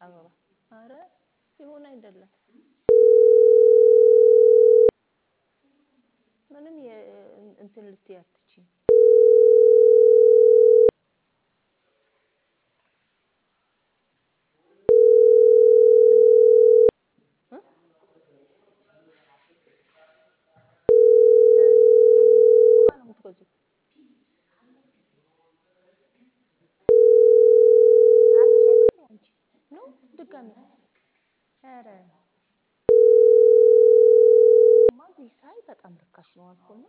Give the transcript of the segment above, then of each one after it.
አበባ አረ ይሁን አይደለም ምንም እንትን ልትይ አትችይም። ድጋሚ ኧረ እዚህ ሳይ በጣም ርካሽ ነው አልኩና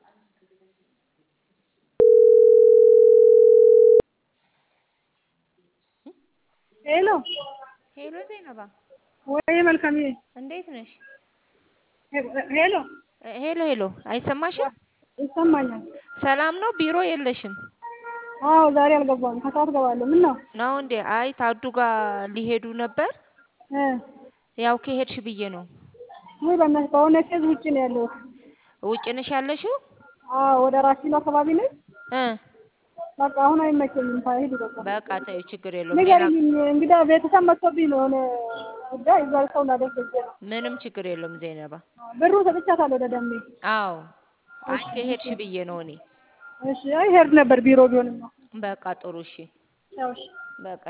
ሄሎ ሄሎ ዜነባ ወይ መልካምዬ እንዴት ነሽ? ሄሎ ሄሎ ሄሎ አይሰማሽም? ይሰማኛል። ሰላም ነው? ቢሮ የለሽም? አዎ ዛሬ አልገባም። ከሰዓት እገባለሁ። ምን ነው? ነው እንዴ? አይ ታዱ ጋር ሊሄዱ ነበር። እ ያው ከሄድሽ ብዬ ነው። ውይ በእናትህ በሆነ ኬዝ ውጭ ነው ያለሁት። ውጭ ነሽ ያለሽው? አዎ ወደ ራሲሎ አካባቢ ነኝ። እ በቃ አሁን አይመቸኝም። ሂዱ በቃ በቃ ተይው፣ ችግር የለውም። ንገሪኝ። እንግዳ ቤተሰብ መጥቶብኝ ነው የሆነ ጉዳይ እዛ ሰው ላደርግ ሄጄ ነው። ምንም ችግር የለውም ዜነባ። ብሩ ሰጥቻታለሁ ለደሜ። አዎ አይ ከሄድሽ ብዬ ነው እኔ። እሺ አይ ሄድ ነበር ቢሮ ቢሆንም ነው። በቃ ጥሩ እሺ። ያው እሺ በቃ